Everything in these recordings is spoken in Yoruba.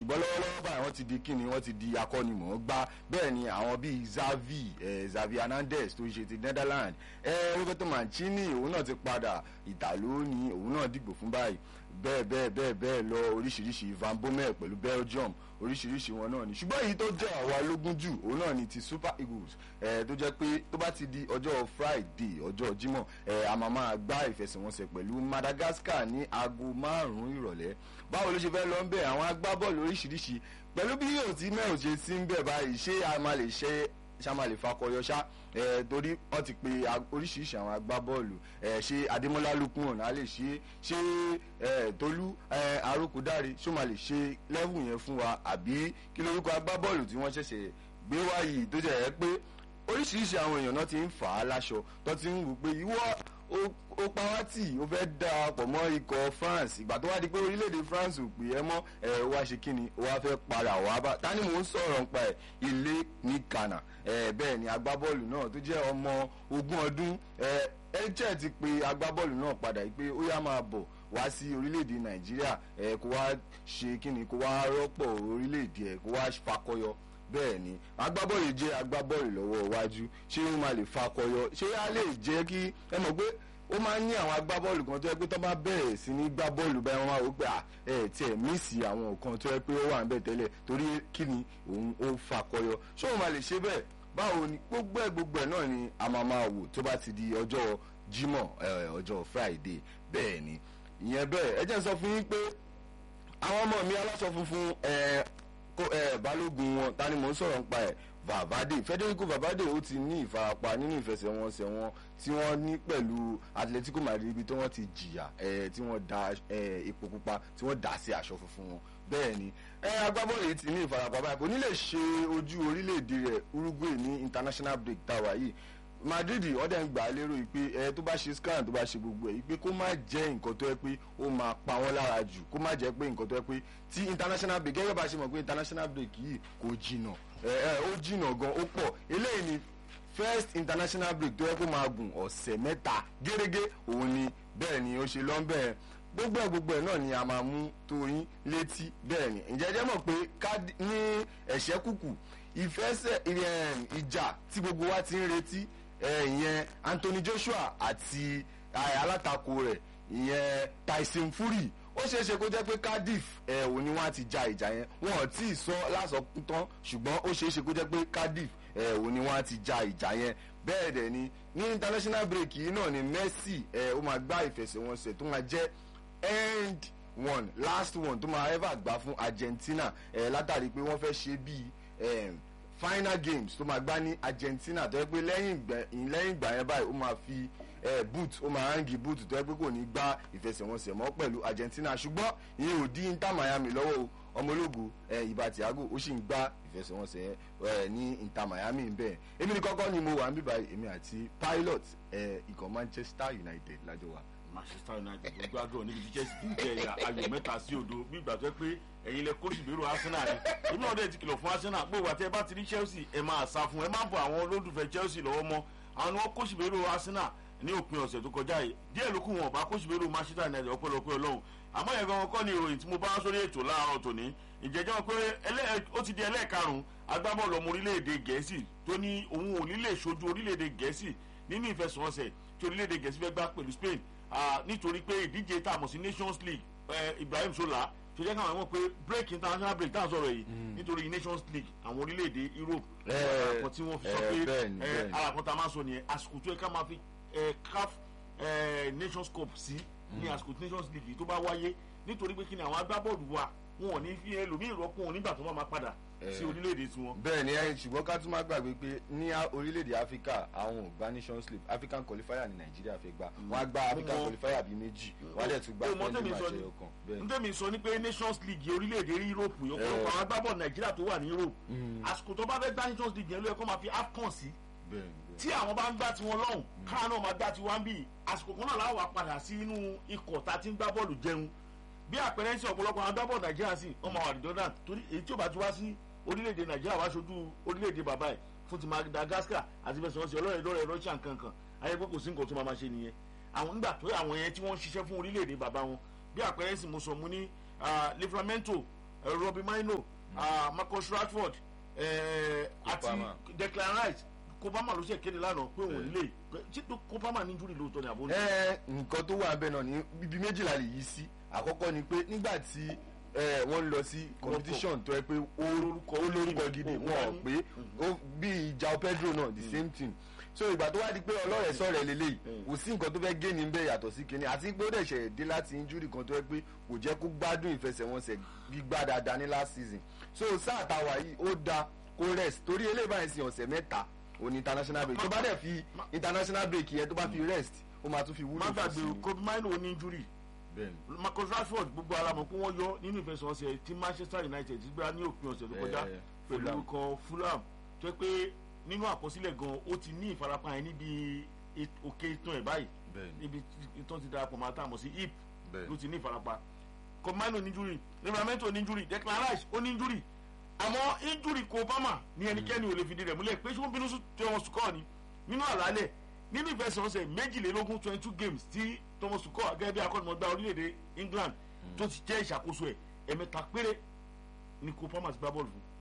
ṣùgbọ́n lọ́wọ́lọ́wọ́ báyìí wọ́n ti di kíni wọ́n ti di akọ́nimọ̀ọ́gbá bẹ́ẹ̀ ni àwọn bíi Xavi eh, Xavi Hernandez tó ń ṣe ti Netherlands eh, Roberto Mancini òun náà ti padà Ìtàló ni òun náà dìgbò fún báyìí bẹ́ẹ̀ bẹ́ẹ̀ bẹ́ẹ̀ bẹ́ẹ̀ lọ oríṣiríṣi Van Bommel pẹ̀lú Belgium oríṣiríṣi wọn náà ni ṣùgbọ́n èyí tó jẹ́ àwa lógún jù òun náà ni ti Super Eagles eh, tó jẹ́ pé tó bá ti di ọjọ́ Friday ọjọ́ Jímọ̀ eh, a máa máa gbá ìfẹsẹ̀wọnsẹ̀ pẹ̀lú Madagascar ní aago márùn-ún ìrọ̀lẹ́ báwo ló ṣe fẹ́ lọ ń bẹ̀ àwọn agbábọ́ọ̀lù oríṣiríṣi pẹ̀lú bí yóò ti mẹ́rin ṣe sí ń bẹ̀ báyìí ṣé a máa lè ṣe ṣá máa lè fakọyọ ṣá ẹ torí wọ́n ti pe oríṣiríṣi àwọn agbábọ́ọ̀lù ẹ ṣé Adémọ́lá Lukman ọ̀nà lè ṣe ṣé ẹ Tolú ẹ Arókúdáre ṣó máa lè ṣe lẹ́wù yẹn fún wa àbí kí lórúkọ agbábọ́ọ̀lù tí wọ́n ṣẹ̀ṣẹ̀ gbé wá yìí tó jẹ́ ẹ pé oríṣiríṣi àwọn èèyàn náà ti ń fà á láṣọ tó ti ń wù pé ìwọ ó pa wá tì ó fẹ́ da pọ̀ mọ́ ikọ̀ France ìgbà tó wá di pé orílẹ̀-èdè France ò pè é mọ́ ẹ̀ wá ṣe kí ni ó wá fẹ́ para wá bá ta ni mò ń sọ̀rọ̀ nípa ẹ̀ ilé ní Ghana ẹ̀ bẹ́ẹ̀ ni agbábọ́ọ̀lù náà tó jẹ́ ọmọ ogún ọdún ẹ̀ ẹ̀jẹ̀ ti pe agbábọ́ọ̀lù náà padà pé ó yá máa bọ̀ wá sí orílẹ̀-èdè Nàìjíríà ẹ̀ kó wá ṣe kí ni kó wá rọ́pò orílẹ̀-èdè ẹ̀ kó wá fakọyọ bẹ́ẹ̀ ni agbábọ́ọ̀lù jẹ́ agbábọ́ọ̀lù lọ́wọ́ iwájú ṣé ó máa lè fakọyọ ṣé á lè jẹ́ kí ẹ mọ̀ pé ó máa ń ní àwọn agbábọ́ọ̀lù kan tó yẹ pé tó bá bẹ̀rẹ̀ sí ní gbá bọ́ọ̀lù báyìí wọ́n máa wò pé ẹ tiẹ̀ mísì àwọn nǹkan tó yẹ pé ó wà ń bẹ̀ tẹ́lẹ̀ torí kí ni òun ó fakọyọ ṣé òun máa lè ṣe bẹ́ẹ̀ báwo ni gbogbo ẹ̀ gbogbo ẹ̀ náà ni a máa máa wò tó bá ti di ọjọ́ Jímọ̀ ọjọ́ Friday bẹ́ẹ̀ ni ìyẹn bẹ́ẹ̀ ẹ jẹ́ n sọ fún yín pé àwọn ọmọ mi aláṣọ funfun balógun wọn ta ni mò ń sọ̀rọ̀ nípa ẹ̀ Valverde Federico Valverde ó ti ní ìfarapa nínú ìfẹsẹ̀wọnsẹ̀ wọn tí wọ́n ní pẹ̀lú Atletico Madrid ibi tí wọ́n ti jìyà tí wọ́n da epo pupa tí wọ́n dà sí aṣọ funfun wọn bẹ́ẹ̀ ni agbábọ́ọ̀lù yìí ti ní ìfarapa báyìí kò ní lè ṣe ojú orílẹ̀-èdè rẹ̀ Uruguay ní international break táwa yìí Madrid ọdẹ ń gbà á lérò pé ẹ tó bá ṣe scan tó bá ṣe gbogbo ẹ pé kó má jẹ́ nǹkan tó yẹ pé ó máa pa wọ́n lára jù kó má jẹ́ pé nǹkan tó yẹ pé tí international break gẹ́gẹ́ bá ṣe mọ̀ pé international break yìí kò jìnà ẹ ẹ ó jìnà gan ó pọ̀ eléyìí ni first international break tó yẹ kó máa gùn ọ̀sẹ̀ mẹ́ta gẹ́gẹ́ òun ni bẹ́ẹ̀ ni ó ṣe lọ́nbẹ̀ gbogbo ẹ̀ gbogbo ẹ̀ náà ni a máa mú tó yín létí bẹ́ẹ̀ ni ǹjẹ́ jẹ́ mọ̀ pé ní ẹ̀ṣẹ́ kùkù ìfẹsẹ̀ ìjà tí gbogbo wa ti ń retí ìyẹn Anthony Joshua àti alátakò rẹ̀ ìyẹn Tyson Fury ó ṣeé ṣe kó jẹ́ pé Cardiff ẹ̀ ò ní wọ́n á ti ja ìjà yẹn wọn ò tí ì sọ lásọkún tán ṣùgbọ́n ó ṣeé ṣe kó jẹ́ pé Cardiff ẹ̀ ò ní wọ́n á ti ja ìjà yẹn bẹ́ẹ̀ dẹ̀ ni ní international break yìí náà ni Messi ẹ̀ ó máa gbá ìfẹsẹ̀wọnsẹ̀ tó máa jẹ́ end one last one tó máa ever gbá fún Argentina ẹ̀ látàrí pé wọ́n fẹ́ ṣe bíi final games tó máa gbá ní Argentina tó yẹ pé lẹ́yìn ìgbà yẹn báyìí ó máa fi eh, boot ó máa hangi boot tó yẹ pé kò ní gbá ìfẹsẹ̀wọnsẹ̀ mọ́ pẹ̀lú Argentina ṣùgbọ́n ìyẹn ò dín Inter Miami lọ́wọ́ o ọmọlógo ìbá Thiago ó sì ń gbá ìfẹsẹ̀wọnsẹ̀ ní Inter Miami ń bẹ̀ èmi ní kọ́kọ́ ni mo wà ń bíbá èmi àti pilot ikọ̀ Manchester United lájọ wa. Manchester United gbogbo àgọ́ níbi tí Chelsea ti ń jẹ ìyá ayò mẹ́ta sí òdo bí ìgbà tó yẹ pé ẹ̀yin lẹ kóòtù bèrò Arsenal ni èmi náà dẹ̀ ti kìlọ̀ fún Arsenal pé ìwà tí ẹ bá ti rí Chelsea ẹ máa sá fún ẹ má bọ àwọn olólùfẹ́ Chelsea lọ́wọ́ mọ́ àwọn ni wọ́n kóòtù bèrò Arsenal ní òpin ọ̀sẹ̀ tó kọjá yìí díẹ̀ ló kù wọn ọba kóòtù bèrò Manchester United ọpẹ́lọpẹ́ Ọlọ́run àmọ́ yẹn gan kọ́ ni ìròyìn tí mo bá sórí ètò láàárọ̀ tòní ìjẹ́jọ́ pé ó ti di ẹlẹ́ẹ̀karùn-ún agbábọ́ọ̀lù ọmọ orílẹ̀-èdè Gẹ̀ẹ́sì tó ní òun ò ní lè ṣojú orílẹ̀-èdè Gẹ̀ẹ́sì nínú ìfẹsẹ̀wọnsẹ̀ tí orílẹ̀-èdè Gẹ̀ẹ́sì fẹ́ gbá pẹ̀lú Spain nítorí pé ìdíje tá a mọ̀ sí Nations League Ibrahim Sola tó jẹ́ káwọn mọ̀ pé break international break tá a sọ̀rọ̀ yìí nítorí Nations League àwọn orílẹ̀-èdè Europe àràkọ́ tí wọ́n fi sọ pé àràkọ́ tá a máa sọ nìyẹn àsìkò tó yẹ ká máa fi CAF Nations Cup sí ní àsìkò Nations League tó bá wáyé nítorí pé kí ni àwọn agbábọ́ọ̀lù wa wọn ò ní fi ẹlòmíì rọ́pò wọn nígbà tó bá máa padà sí orílẹ̀-èdè tiwọn. bẹ́ẹ̀ ni ẹyin ṣùgbọ́n ká tún má gbàgbé pé ní orílẹ̀-èdè áfíríkà àwọn ò gba nations league african qualifier ní nàìjíríà fẹ́ gbà wọ́n á gba african qualifier bíi méjì wọ́n á dẹ̀ tún gba friendly match ẹyọ kan. n tẹ́mi sọ ni pé nations league orílẹ̀-èdè europe ọ̀pọ̀lọpọ̀ àwọn agbábọ̀ nàìjíríà tó wà ní europe àsìkò tó bá fẹ́ gba nations league yẹn ló yẹ kó máa fi afcon sí tí àwọn bá ń gbá tiwọn lọ́hùn káà náà máa gbá tiwọn bí àsìkò kan náà láwọn wà padà sí inú ikọ̀ tá a ti ń gbá bọ́ọ̀lù jẹun bí àpẹẹrẹ ń sọ ọ̀pọ̀lọpọ̀ àwọn agbábọ̀ nàìjíríà sí ọmọ àwọn àdìjọ́dá torí èyí tí ò bá ti wá sí orílẹ̀-èdè nàìjíríà wá ṣojú orílẹ̀-èdè bàbá ẹ̀ fún ti Madagascar àti fẹsẹ̀ wọn sí ọlọ́rẹ̀ lọ́rẹ̀ Russia kankan ayé pé kò sí nǹkan tó máa ma ṣe nìyẹn àwọn nígbà tó àwọn yẹn tí wọ́n ń ṣiṣẹ́ fún orílẹ̀-èdè bàbá wọn bí àpẹẹrẹ sì mo sọ mo ní Livramento eh, Robbie Maino ah, Marcus Rashford eh, àti Kopama. Declan Rice Kopama ló ṣe kéde lánàá pé òun lè ṣé tó Kopama ní injury lóòótọ́ ni àbó ní. ẹ nǹkan tó wà bẹ́ẹ̀ náà ní ibi méjìlá lè yí sí àkọ́kọ́ ni pé nígbà tí ẹ, wọ́n lọ sí competition tó yẹ pé ó lórúkọ ó lórúkọ gidi Ó wọn ò dání. pé ó bí ìjà Pedro náà the same thing so ìgbà tó wá di pé ọlọ́rẹ̀ sọ̀rọ̀ lélẹ́yìí kò sí nǹkan tó fẹ́ gé ní bẹ́ẹ̀ yàtọ̀ sí kinní àti pé ó dẹ̀ ṣẹ̀ dé láti injury kan tó yẹ pé kò jẹ́ kó gbádùn ìfẹsẹ̀wọnsẹ̀ gbígbá dáadáa ní last season so sáà táwa yìí ó da kó rest torí eléyìí báyìí sin ọ̀sẹ̀ mẹ́ta òní international break tó bá dẹ̀ fi international break yẹn tó bá fi rest ó máa tún fi wúlò má fún gbàgbé sí i. Kobe Maino ní injury bẹ́ẹ̀ni Marcus Rashford gbogbo ara mọ̀ pé wọ́n yọ nínú ìfẹsẹ̀wọnsẹ̀ tí Manchester United ti gbá ní òpin ọ̀sẹ̀ tó kọjá Eh, pẹ̀lú Fulham. ikọ̀ Fulham tó yẹ pé nínú àkọsílẹ̀ gan ó ti ní ìfarapa yẹn níbi et- òkè itan ẹ̀ báyìí bẹ́ẹ̀ni níbi itan ti darapọ̀ máa tà mọ̀ sí hip ló bẹ́ẹ̀ni ti ní ìfarapa Kobe Maino ní injury Livramento ní injury Declan Rice ó ní injury àmọ́ injury Kopama ní ẹnikẹ́ni ò lè fìdí rẹ̀ múlẹ̀ pé ṣé wọ́n bínú sí tí wọ́n sùkọ́ ni nínú àlàálẹ̀ nínú ìfẹsẹ̀wọnsẹ̀ méjìlélógún twenty two games tí Thomas Tuchel gẹ́gẹ́ bí akọ́nimọ̀gbá orílẹ̀-èdè England tó ti jẹ́ ìṣàkóso ẹ̀ ẹ̀mẹ́ta péré ni Kopama ti gbá bọ́ọ̀lù fún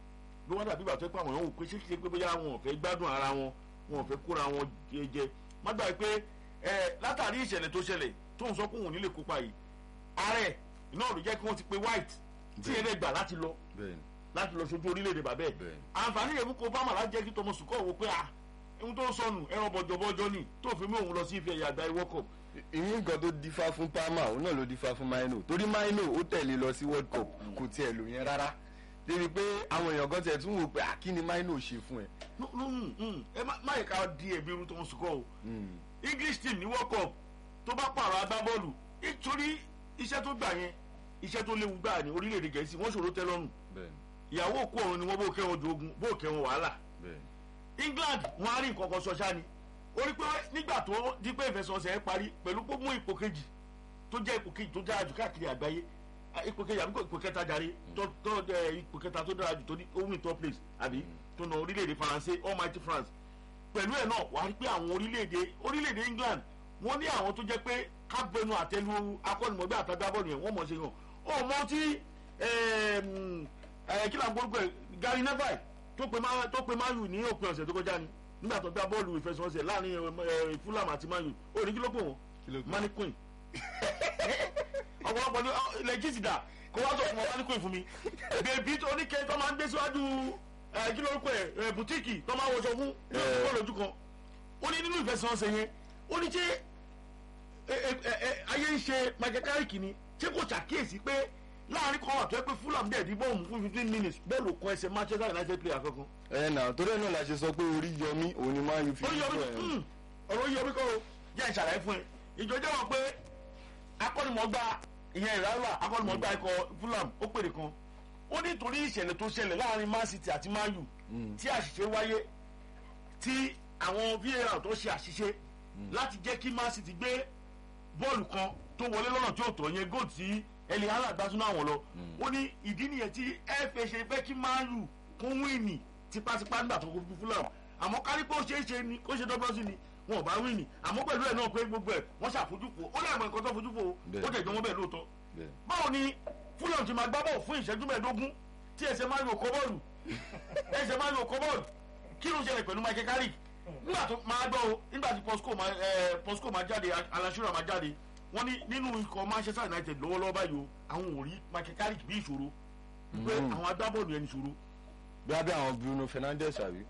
ló wá dàbí ìgbà tó pé àwọn èèyàn wò pé ṣé kìí ṣe pé bóyá wọn ò fẹ́ gbádùn ara wọn wọn ò fẹ́ kóra wọn jẹ jẹ má gbà pé ẹ látàrí ìṣẹ̀lẹ̀ tó ṣẹlẹ̀ tó ń sọ pé òun ò ní lè kópa yìí ààrẹ náà ló jẹ́ kí wọ́n ti pe White tí Bẹ́ẹ̀. eré gbà láti lọ bẹ́ẹ̀ni láti lọ sojú orílẹ̀-èdè bàbẹ́ ẹ̀ Bẹ́ẹ̀. àǹfààní yẹn fún Kopama láti jẹ́ kí Thomas Tuchel wò pé ah ohun tó ń sọnù ẹran bọ̀jọ̀bọ̀jọ̀ ni tó fi mú òun lọ sí ife ẹ̀yà àgbà World Cup ìyín nǹkan tó dífá fún Palmer òun náà ló dífá fún Maino torí Maino ó tẹ̀lé lọ sí World Cup kò tiẹ̀ lò yẹn rárá débi pé àwọn èèyàn kan tiẹ̀ tún wò pé ah, kí ni Maino ṣe fún ẹ. No, no, mm, mm. ẹ má má yẹ ká di ẹ̀bi irú Thomas Tuchel o Mm. English team ní World Cup tó bá pààrọ̀ agbábọ́ọ̀lù nítorí iṣẹ́ tó gbà yẹn iṣẹ́ tó léwu gbà ní orílẹ̀-èdè Gẹ̀ẹ́sì wọ́n ṣòro tẹ́ lọ́rùn bẹ́ẹ̀ni ìyàwó òkú ọ̀run ni wọ́n bó kẹ́wọn ju ogun bó kẹ́wọn wàhálà bẹ́ẹ̀ni England wọn á rí nǹkan kan ṣọṣá ni orí pé nígbà tó di pé ìfẹsọ̀ọ̀sẹ̀ ẹ parí pẹ̀lú pé mú ipò kejì tó jẹ́ ipò kejì tó dára jù káàkiri àgbáyé ah, ipò kejì àbíkò ipò kẹta jàre tó tó ẹ, ipò kẹta tó dára jù tó ní ó win top place àbí tó na orílẹ̀-èdè Faransé Almighty France pẹ̀lú ẹ̀ náà wàá rí pé àwọn orílẹ̀-èdè orílẹ̀-èdè England wọ́n ní àwọn tó jẹ́ pé kábẹ́nu àtẹlu akọ́nimọ̀gbẹ́ àtàgbàbọ̀lù yẹn wọ́n mọ̀ ṣe hàn ó mọ tí ẹ̀ẹ́m, ẹ̀, kí là ń gbórúkọ ẹ̀ Gary Neville tó pe Man- tó pe Man U ní òpin ọ̀sẹ̀ tó kọjá ni nígbà tó gbá bọ́ọ̀lù ìfẹsẹ̀wọnsẹ̀ láàrin ẹ̀, Fulham àti Man U ó ní kí ló pè wọ́n Kí ló pè wọ́n? mannequin ọ̀pọ̀lọpọ̀ ní ọ, ilẹ̀ jíìsì dà kó wá sọ fún wọn mannequin fún mi bèbí tó ní kẹ́ tó máa ń gbé síwájú ẹ̀, kí ló pè ẹ̀ bùtíìkì tó máa ń wọṣọ fún ní Eh. ọ̀pọ̀ lójú kan ó ní nínú ìfẹsẹ̀wọnsẹ̀ yẹn ó ní ṣé ẹ, ẹ, ẹ, ẹ, ayé ń ṣe Michael Carrick ni ṣé kò ṣàkíyèsí pé láàrin kan wà tó yẹ pé Fulham dẹ̀ di bọ́ọ̀mù fún fifteen minutes bọ́ọ̀lù kan ẹsẹ̀ Manchester United player kankan. ẹ nà torí ẹ náà la ṣe sọ pé orí yọmí òun ni máa ń fi ó yọ mí ẹ. mm, ọ̀rọ̀ yọ mí kọ́ o jẹ́ ìṣàlàyé fún ẹ ìjọ jẹ́ wọn pé akọ́nimọ̀gbà ìyẹn ìrànlá akọ́nimọ̀gbà ikọ̀ Fulham ó pèrè kan ó ní torí ìṣẹ̀lẹ̀ tó ṣẹlẹ̀ láàrin Man City àti Man U tí àṣìṣe wáyé tí àwọn VAR tó ṣe àṣìṣe láti jẹ́ kí Man City gbé bọ́ọ̀lù kan tó wọlé lọ́nà tí ó tọ́ yẹn góòtù tí ẹlẹ́ hàlà gbásùnà àwọn lọ ó ní ìdí nìyẹn tí FA ṣe fẹ́ kí Man U kún wíìnì tipátipá nígbà tó kó fún Fulham àmọ́ kárí pé ó ṣeé ṣe ni kó ṣe dọ́gbọ́n sí ni wọn ò bá wíìnì àmọ́ pẹ̀lú ẹ̀ náà pé gbogbo ẹ̀ wọ́n ṣàfojúfò ó lè mọ nǹkan tó fojúfò ó Bẹ́ẹ̀. dẹ̀ jọ wọ́n bẹ́ẹ̀ lóòótọ́ Bẹ́ẹ̀. báwo ni Fulham ti máa gbá bọ́ọ̀ fún ìṣẹ́jú mẹ́ẹ̀ẹ́dógún tí ẹsẹ̀ máa ń yọ kọ́ bọ́ọ̀lù ẹsẹ̀ máa ń yọ kọ́ bọ́ọ̀lù kí ló ń ṣẹlẹ̀ pẹ̀lú Michael Carrick nígbà tó máa gbọ́ o nígbà tí Posco máa ẹ Posco máa jáde Alasura máa jáde wọ́n ní nínú ikọ̀ Manchester United lọ́wọ́lọ́wọ́ báyìí o àwọn ò rí Michael Carrick bí ìṣòro pé àwọn agbábọ́ọ̀lù yẹn ní ìṣòro bí abẹ́ àwọn Bruno Fernandes àbí.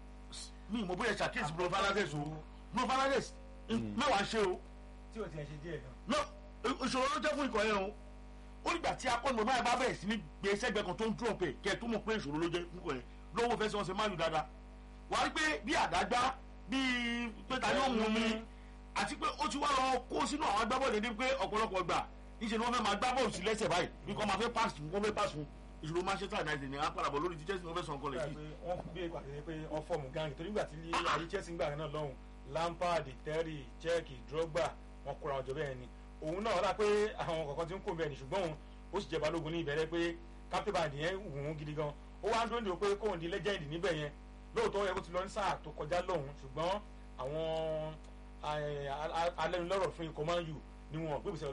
mi ì mọ̀ bóyá ṣàkíyèsí Bruno Fernandes o Bruno Fernandes mẹ́wàá ṣe o tí o tiẹ̀ ṣe díẹ̀ gan. no ìṣòro ló jẹ́ fún ikọ̀ yẹn o ó nígbà tí akọ́nìmọ̀ báyìí bá bẹ̀rẹ̀ sí ní gbé sẹ́gbẹ̀ẹ́ kan tó ń dúró pé kẹ́ ẹ̀ tó mọ̀ pé ìṣòro ló jẹ́ fún ikọ̀ yẹn lówó fẹ́ sọ́n ṣe máa lù dáadáa wà á rí pé bí àdágbá bí pé ta ni ó mú mi àti pé ó ti wá lọ kó sínú àwọn agbábọ́ọ̀lù dédé pé ọ̀pọ̀lọpọ̀ gbà níṣẹ́ ni wọ́n fẹ́ máa gbá bọ́ọ̀lù sí lẹ́sẹ̀ báyìí bí kò máa fẹ́ pass fún wọ́n fẹ́ pass fún ìṣòro Manchester United ní apàdàbọ̀ lórí ti Chelsea ní wọ́n fẹ́ sọ nǹkan lẹ̀ Nígbà yìí pé wọ́n gbé ìpàdé pé wọ́n fọ́ọ̀mù gáàngì torí nígbà tí ayé Chelsea ń gbà náà lọ́hùn Lampard Terry Cech Drogba wọ́n kóra wọn jọ bẹ́ẹ̀ ni òun náà rà pé àwọn kọ̀ọ̀kan ti ń kó bẹ́ẹ̀ ni ṣùgbọ́n òun ó sì jẹ́ balógun ní ìbẹ̀rẹ̀ pé captain band yẹn wù ú gidi gan ó wá ń dúró ní o pé kóun di legend níbẹ̀ yẹn lóòótọ́ ó yẹ kó ti lọ ní sáà tó kọjá lọ́hùn ṣùgbọ́n àwọn alẹ́nulọ́rọ̀ fún ikọ̀ Man U ni wọn gbé ìgbésẹ̀ ọlọ́gbọ́n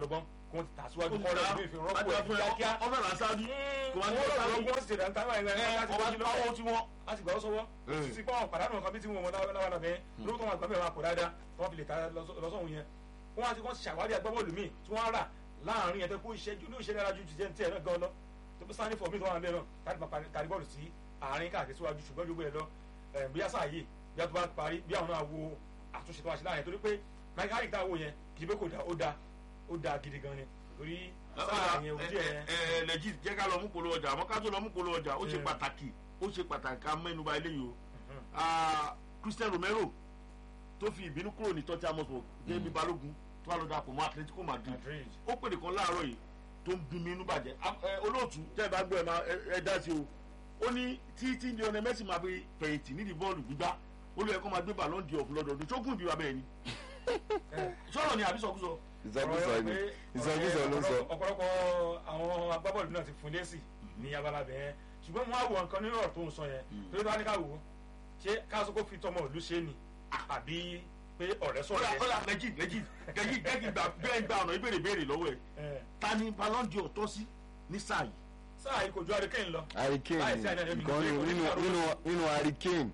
kí wọ́n ti tà síwájú kọ́ lọ́dún bí ìfihàn rọ́pò ẹ̀ kíákíá ọmọ ìlà sáájú kò wá ní wọ́n sáájú lọ́dún wọ́n sì ti dàn táwọn ẹ̀rọ ẹ̀ láti ọmọ gbọ́jú lọ́wọ́ àwọn tí wọ́n a sì gbà ó sọ́wọ́ sí pé àwọn pàdánù nǹkan bí tí wọ́n mọ láwọn náà bẹ́ẹ̀ lóòótọ́ wọn àgbàbẹ̀ wọn àpò dáadáa tí wọ́n fi lè ta lọ́sọ̀hún yẹn wọ́n á ti wọ́n ṣàwárí agbábọ́ọ̀lù míì tí wọ́n rà láàrin yẹn tó kó ìṣẹ́jú ní ìṣẹ́jú dára ju ti jẹ́ ní tiẹ̀ náà gan lọ tó bí sáni fọ̀mí tó wà bẹ́ẹ̀ náà láti máa tàrí bọ́ọ̀lù sí àárín káàkiri síwájú ṣùgbọ́n gbogbo ẹ̀ lọ bí àṣà yìí bí a tó bá parí bí àwọn náà wo àtúnṣe tó wá sí láàrin torí pé mike harry tá a wò yẹn kì í pé kò dá ó dá ó dá gidi gan ni torí sáà yẹn ojú ẹ̀ ẹ lẹ́jì jẹ́ ká lọ mú polówó ọjà àmọ́ ká tó lọ mú polówó ọjà ó ṣe pàtàkì ó ṣe pàtàkì ká mẹ́nuba eléyìí o Christian Romero tó fi ìbínú kúrò ní tọ́tí amọ̀sọ̀ gẹ́gẹ́ balógun tó wà lọ́dọ̀ àpò mọ́ Atletico Madrid ó pèdè kan láàárọ̀ yìí tó ń bí mi inú bàjẹ́ olóòtú tẹ́ ẹ bá gbọ́ ẹ máa ẹ dá sí o ó ní tí tí Lionel Messi máa fi fẹ̀yìntì nídìí bọ́ọ̀lù gbígbá ó lóye kó máa gbé Ballon d'Or lọ́dọọdún tó gùn ìdíwà bẹ́ẹ̀ ni sọ̀rọ̀ ni àbí sọkúsọ. ìsọkúsọ ni ìsọkúsọ ló ń sọ. ọ̀pọ̀lọpọ̀ àwọn agbábọ́ọ̀lù náà ti fún lẹ́sì ní abala bẹ́ẹ̀ ṣùgbọ́n mo á wo nǹkan nínú ọ̀rọ̀ tó ń sọ yẹn torí tó wá ní ká wò ó ṣé káàsó kó fi tọmọ ìlú ṣe ni àbí pé ọ̀rẹ́ sọ̀rọ̀ yẹn. ọ̀la lẹ́jì lẹ́jì lẹ́jì lẹ́jì bẹ́ẹ̀ gba ọ̀nà ìbéèrè béèrè lọ́wọ́ ẹ̀ ta ni Ballon d'Or tọ́ sí ní sáà yìí. sáà yìí kò ju Hurricane lọ. Hurricane nǹkan nínú Hurricane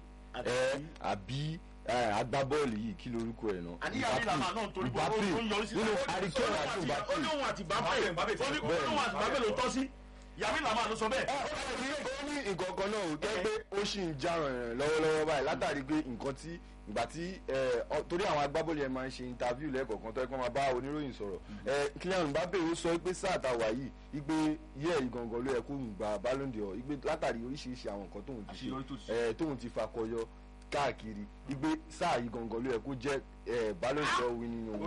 àbí agbábọ́ọ̀lù yìí kí lorúkọ ẹ̀ náà. àníyàn ní làmà náà torí pé ó ń yọrí sí. nínú Hurricane àti Mbappe. ó ní òun àti Mbappe ó ní òun àti Mbappe ló tọ́ sí yàrá ìlànà ló sọ bẹ́ẹ̀. ó ní nǹkan kan náà ò tẹ́ pé ó sì ń já ràn lọ́wọ́lọ́wọ́ báyìí látàrí pé nǹkan tí ìgbà tí torí àwọn agbábọ́ọ̀lù yẹn máa ń ṣe interview lẹ́ẹ̀kọ̀ọ̀kan tó yẹ kó máa bá oníròyìn sọ̀rọ̀ Kylian Mbappe ó sọ pé sáà tá a wà yìí igbe yẹ ìgangan ló yẹ kó ń gba Ballon d'Or igbe látàrí oríṣiríṣi àwọn nǹkan tóun ti ṣe tóun ti fakọyọ káàkiri igbe sáà yìí gangan ló yẹ kó jẹ́ Ballon d'Or winning òun.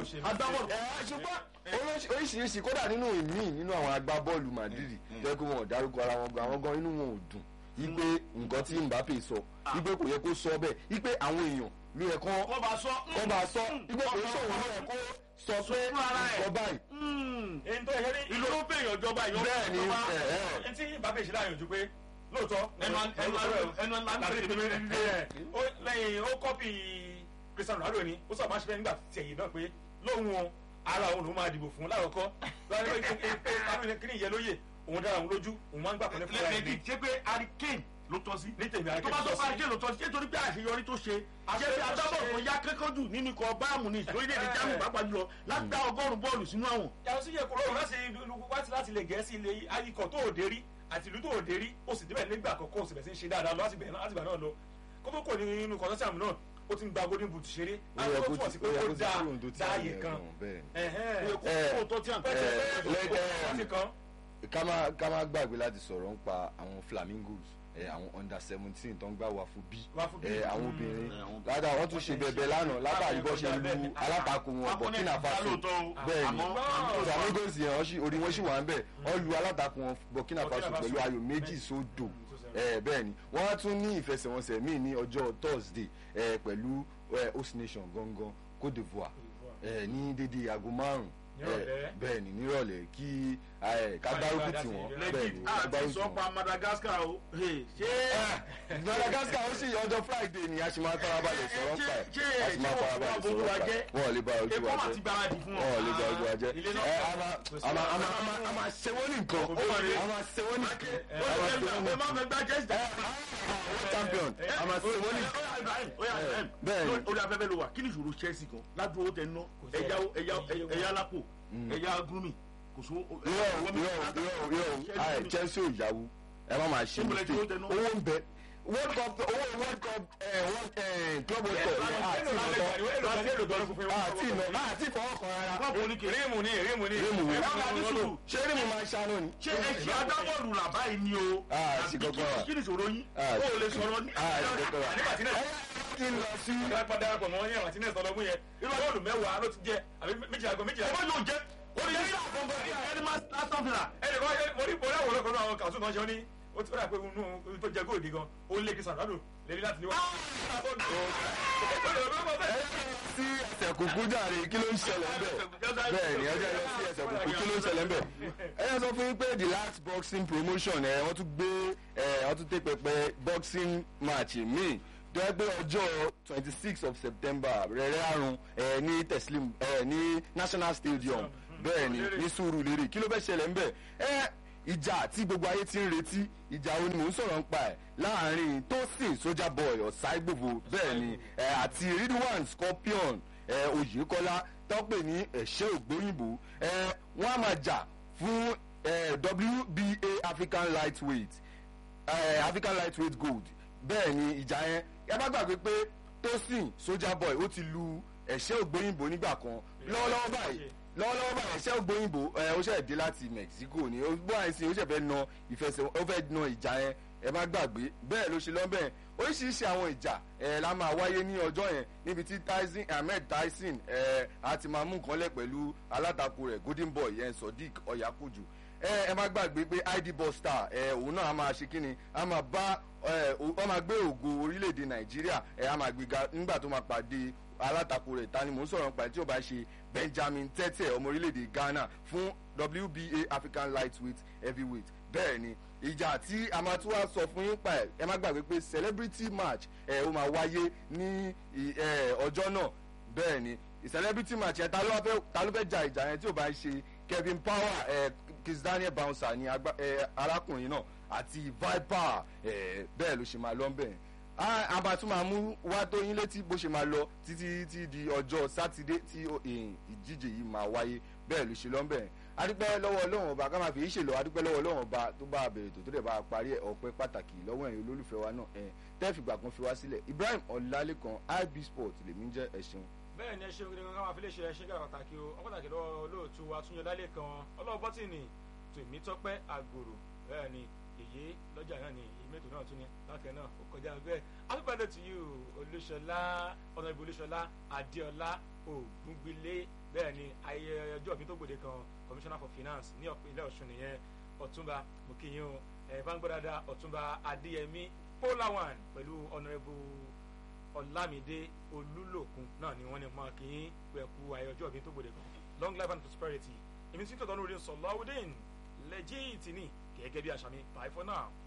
ṣùgbọ́n oríṣiríṣi kódà nínú ìmí nínú àwọn agbábọ́ọ̀lù Madrid jẹ́ kó wọn ò dárúkọ ara wọn gan àwọn gan inú wọn ò dùn igbe nǹkan tí Mbappe sọ igbe kò yẹ kó sọ bẹ́ẹ̀ igbe àwọn èèyàn ló yẹ kó kó bá sọ kó bá sọ igbe kò sọ òun ló yẹ kó sọ pé nǹkan báyìí. èyí tó yẹ ní ìlú ló bẹ̀yàn ìjọba ìyọ́ bẹ́ẹ̀ ni ẹni tí Mbappe ṣe láàyè ojú pé lóòótọ́ ẹnu ẹnu ẹnu lẹ́yìn ó kọ́pì Cristiano Ronaldo ni ó sọ máa ṣe bẹ́ẹ̀ nígbà tí ẹ̀yìn náà pé lóhun o ara òun ló máa dìbò fún láwọ̀kọ́ lọ́wọ́ kí ni ìyẹn lóye òun dára òun lójú òun máa ń gbà pẹ̀lẹ́ fún ẹ̀ lẹ́yìn ṣé pé Hurricane ló tọ́ sí. ní tèmi tó bá tó bá Hurricane ló tọ́ sí nítorí pé àṣeyọrí tó ṣe ṣé bí adábọ̀ tó yá kẹ́kọ̀ọ́ jù nínú ikọ̀ báàmù ní ìṣòrílẹ̀-èdè Germany pàápàá jùlọ láti dá ọgọ́rùn-ún bọ́ọ̀lù sínú àwọn. yàtọ̀ sí yẹ kó lọ́rùn láti wáti láti lè gẹ̀ẹ́sì ilé ayikọ̀ tó òde rí àti ìlú tó òde rí ó sì débẹ̀ nígbà àkọ́kọ́ òsì bẹ̀ sí ń ṣe dáadáa lọ láti gbà náà lọ kó tó kò ní inú kọ́ńtàṣàmù náà ó ti ń gba golden boot ṣeré àwọn tó túwọ̀ sí pé ó dá dáàyè kan ká má gbàgbé láti sọ̀rọ̀ nípa àwọn flamingos àwọn under seventeen tó ń gbà wá fún bí àwọn obìnrin ládàá wọ́n tún ṣe bẹ̀bẹ̀ lánàá látàrí bọ́ ṣe lu alátakò wọn Burkina Faso bẹ́ẹ̀ ni flamingos yẹn orí wọn sì wà ń bẹ̀ wọ́n lu alátakò wọn Burkina Faso pẹ̀lú ayò méjì sódò bẹ́ẹ̀ ni wọ́n á tún ní ìfẹsẹ̀wọnsẹ̀ míì ní ọjọ́ Thursday pẹ̀lú host nation gangan Côte d'Ivoire ní dédé aago márùn-ún bẹ́ẹ̀ ni nírọ̀lẹ́ kí ká gbárùkù tì wọ́n bẹ́ẹ̀ ni ká gbárùkù tì wọ́n. àti sọpa Madagascar o ṣé. Madagascar ó sì ọjọ́ Friday ni a ṣe máa tara balẹ̀ sọ̀rọ̀ pa ẹ̀ a ṣe máa tara balẹ̀ sọ̀rọ̀ pa ẹ̀ wọ́n lè ba ojú wa jẹ́ wọ́n lè ba ojú wa jẹ́ ẹ a máa a máa a máa ṣe wọ́n ní nǹkan a máa ṣe wọ́n ní nǹkan a máa ṣe wọ́n ní nǹkan champion a máa ṣe wọ́n ní nǹkan bẹ́ẹ̀ ni orí afẹ́fẹ́ ló wà kí ni ìṣòro Chelsea kan ládùúgbò tẹ̀ ń ná ẹ̀yà lápò ẹ̀yà gúnmi kò sówó. yóò yóò yóò yóò Chelsea ò yàwó ẹ má máa ṣe mistake owó ń bẹ world cup owó world cup club world cup àti ìnà àti ìfọwọ́kàn rárá. rímù ni rímù ni rímù wo ṣé rímù máa ṣàánú ni. ṣé ẹṣin adábọ́ọ̀lù làbá yìí ni o. sí kọ́kọ́ wa kí ni ìṣòro yín o ò lè sọ̀rọ̀ ní. sí kọ́kọ́ wa. kí n lọ sí. ìgbà padà pọ̀ mọ́ yẹn Martinez ọlọ́mú yẹn irú bọ́ọ̀lù mẹ́wàá ló ti jẹ àbí méjìlá gan méjìlá. ọmọ yóò jẹ orí yẹn ní àkọ́kọ́ ẹni máa Aston Villa. ẹnì kan mo rí mo rí àwòrán kan náà àwọn kàtún náà ṣe ó ní ó ti fẹ́ràn pé inú tó jẹ góòdì gan ó lé kí sàdánù lèmi láti níwá. sí ẹsẹ̀ kúkú jàre kí ló ń ṣẹlẹ̀ ń bẹ̀ bẹ́ẹ̀ ni ẹjẹ́ lọ sí ẹsẹ̀ kúkú kí ló ń ṣẹlẹ̀ ń bẹ̀. ẹ yẹ sọ fún yín pé the last boxing promotion ẹ wọ́n tún gbé ẹ wọ́n tún tẹ́ pẹpẹ boxing match míì tó yẹ pé ọjọ́ twenty six of september rẹ̀rẹ̀ àrùn ẹ ní teslim ẹ ní national stadium bẹ́ẹ̀ ni Surulere. ní sùúrù lérè kí ló fẹ́ ṣẹlẹ̀ ń bẹ̀ ẹ ìjà tí gbogbo ayé ti ń retí ìjà wo ni mò ń sọ̀rọ̀ ń pa ẹ̀ láàrin tosin soldier boy ọ̀sáìgbòvo bẹ́ẹ̀ ni ẹ, àti ridwan scorpion ẹ, oyèkọ́lá tọ́pẹ̀ ní ẹ̀ṣẹ́ ògbóyìnbó ẹ, wọ́n á máa jà fún ẹ, wba african lightweight ẹ, african lightweight gold bẹ́ẹ̀ ni ìjà yẹn ẹ bá gbàgbé pé tosin soldier boy ó ti lu ẹ̀ṣẹ́ ògbóyìnbó nígbà kan lọ́wọ́lọ́wọ́ báyìí lọ́wọ́lọ́wọ́ báyìí ẹ̀ṣẹ́ ògbóyìnbó ẹ ó ṣẹ̀ dé láti mexico ni ó bó àìsí ó ṣẹ̀ fẹ́ na ìfẹsẹ̀ ó fẹ́ na ìjà yẹn ẹ má gbàgbé bẹ́ẹ̀ ló ṣe lọ́bẹ̀ oríṣiríṣi àwọn ìjà ẹ la máa wáyé ní ọjọ́ yẹn níbi tí tyson ahmed tyson ẹ á ti máa mú nǹkan lẹ̀ pẹ̀lú alátakò rẹ̀ golden boy yẹn sodiq ọ̀yàkùjù ẹ ẹ má gbàgbé pé id buster ẹ òun náà a máa ṣe kíni a máa bá ẹ ọ máa gbé ògo orílẹ̀-èdè nàìjíríà ẹ a máa gbéga nígbà tó máa pàdé alátakò rẹ̀ ta ni mò ń sọ̀rọ̀ nípa ẹ̀ tí ó bá ṣe benjamin tẹ́tẹ̀ ọmọ orílẹ̀-èdè ghana fún wba african lightweight heavyweight bẹ́ẹ̀ ni ìjà tí a máa tún wá sọ fún yín pa ẹ̀ ẹ má gbàgbé pé celebrity match ẹ̀ ó máa wáyé ní ì- ẹ̀, ọjọ́ náà bẹ́ẹ̀ ni celebrity match yẹn ta ló wá fẹ́ ta ló fẹ́ ja ìjà yẹn tí ò bá ṣe kevin power ẹ̀ kiss daniel bouncer ni agba- ẹ̀, arákùnrin náà àti viper ẹ̀, bẹ́ẹ̀ ló ṣe máa lọ bẹ́ẹ̀ a máa tún máa mú wá tó yín létí bó ṣe máa lọ títí títí di ọjọ́ sátidé tí ó- èyìn ìdíje yìí máa wáyé bẹ́ẹ̀ ló ṣe lọ́nbẹ̀ adúpẹ́ lọ́wọ́ ọlọ́run ọba ká máa fi ìṣèlú adúpẹ́ lọ́wọ́ ọlọ́run ọba tó bá a bẹ̀rẹ̀ tó tó dẹ̀ bá a parí ẹ̀ ọpẹ́ pàtàkì lọ́wọ́ ẹ̀yin olólùfẹ́ wa náà ẹ̀ tẹ́ẹ̀fìgbà kan fi wá sílẹ̀ ibrahim ọ̀làlẹ́kan ib sport lèmi ń jẹ́ ẹ̀ṣin. bẹ́ẹ̀ ni ẹ ṣeun gidi gan káwọn afilé ṣe ẹ ṣe gà pàtàkì o wọn pàtàkì lọ́wọ́ olóòtú wa túnyẹ lálẹ́ kan ọlọ́wọ́ bọ́tìnì tèmi tọ́pẹ́ àgbòrò bẹ́ẹ̀ ni èyí lọ́jà náà ni èyí mẹ́tò náà tún ní lákẹ́ náà ó kọjá bẹ́ẹ̀ happy birthday to you olúṣọlá ọ̀nàbí olúṣọlá adéọlá ògúngbílé bẹ́ẹ̀ ni ayẹyẹ ọjọ́ ìbí tó gbòde kan commissioner for finance ní ìpínlẹ̀ ọ̀ṣun nìyẹn ọ̀túnba mokinyin o ẹ̀ bá ń gbọ́ dáadáa ọ̀túnba adéyẹmí polawan pẹ̀lú honourable ọlámídé olúlòkun náà ni wọ́n ní mọ́ kí n pẹ̀kú ayé ọjọ́ ìbí tó gbòde kan long life and prosperity èmi tí tọ̀tọ̀ lórí sọ̀lọ́wọ́dẹ́n lẹ́jìtì ní gẹ́gẹ́ bí àṣà mi bye for now.